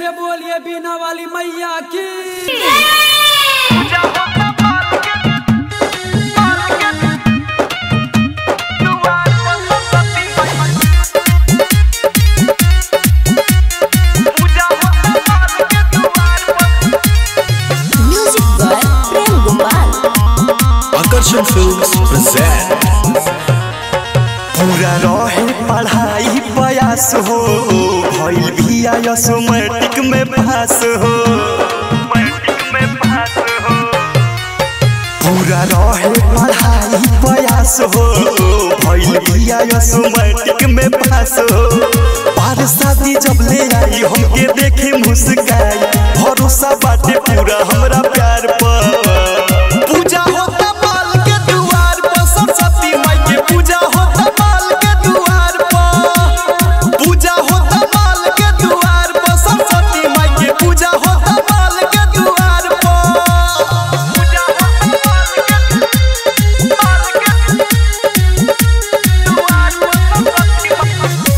से बोलिए बीना वाली मैया की Music by Prem Gopal. Akarsan Films present पूरा रहे पढ़ाई प्रयास हो भइल भी आयस मैट्रिक में पास हो पूरा रहे पढ़ाई प्रयास हो भइल भी आयस मैट्रिक में पास हो पार शादी जब ले आई हमके देखे मुस्काई भरोसा बाटे पूरा हमरा प्यार पर पूजा होता बाल के दुआर पर सरस्वती माई के पूजा होता बाल के दुआर पर पूजा होता बाल के दुआर पर सरस्वती माई के पूजा होता बाल के दुआर पर पूजा होता बाल के बाल के दुआर पर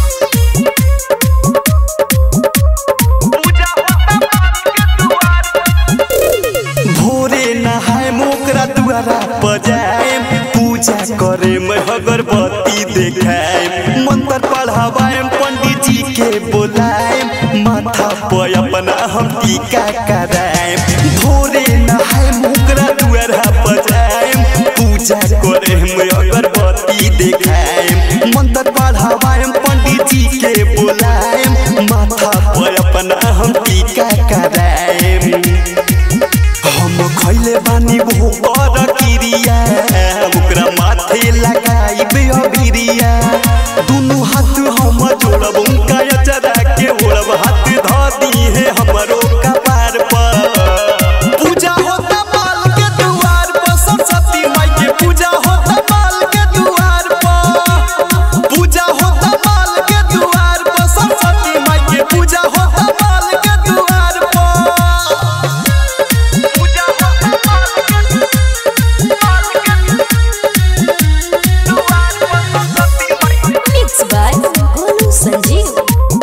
पूजा होता बाल के दुआर भोरे नहाए मोकरा दुआरा बजाए पूजा करे में अगरबत्ती देखाए मंत्र पढ़ावाए पंडित जी के बुलाए माथा पर अपना हम टीका कराए भोरे नहाए मोकरा दुआरा बजाए पूजा करे में अगरबत्ती देखाए मंत्र पढ़ावाए पंडित जी के बुलाए माथा पर अपना हम टीका कराए हम खैले बानी वो कर किरिया ओकरा माथे लगाई अबिरिया दुनु हाथ हम जोड़ब उनका अचरा के ओढ़ब हाथ ध दी है हमरो कपार पर पूजा होता बाल के दुआर पर सरस्वती माई के पूजा होता बाल के दुआर पर पूजा होता बाल के दुआर पर सरस्वती माई के पूजा होता बाल के दुआर पर पूजा होता बाल के बाल के दुआर पर सरस्वती माई के Mixed by Golu Sanjeev.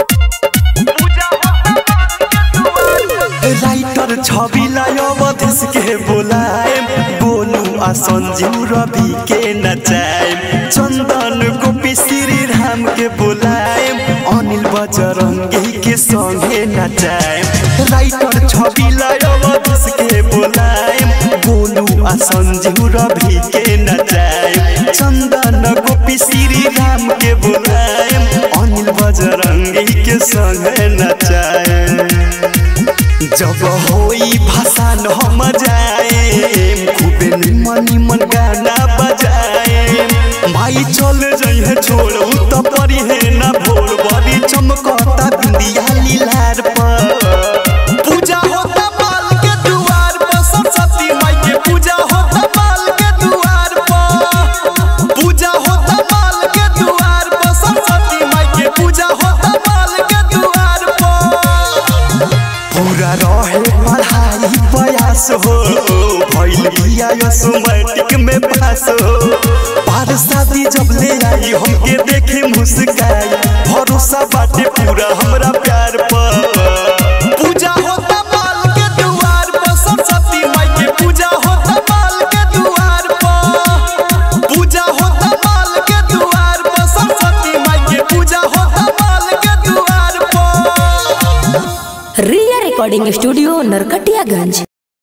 Writer छवि अवधेश के बोलाए गोलू आ संजीव रवि के नचाए चंदन गोपी श्री राम के बोलाए अनिल बजरंगी के संगे नचाए राइटर छवि अवधेश के बोलाए गोलू आ संजीव रवि के नचाए चंदन गोपी श्री राम के बोलाए अनिल बजरंगी के संगे नचाए जब होई भाषण हम जाए खूबे निमन निमन गाना बजाए भाई चल जइहे छोड़ू त परी है ना भोर बड़ी चमकता बिंदिया लीलार पर पूजा होता बाल के दुआर पर सरस्वती माई के पूजा होता बाल के दुआर पर पूजा होता बाल के दुआर पर सरस्वती माई के पूजा होता बाल के दुआर पर पूरा रहे पढ़ाई प्रयास हो भइल भी आयस मैट्रिक में पास हो पार शादी जब ले आई हमके देखे मुस्काई भरोसा बाटे पूरा हमरा प्यार पर पूजा होता बाल के दुआर पर सरस्वती माई के पूजा होता बाल के दुआर पर पूजा होता बाल के दुआर पर सरस्वती माई के पूजा होता बाल के दुआर पर Ria Recording Studio, Narkatiyaganj.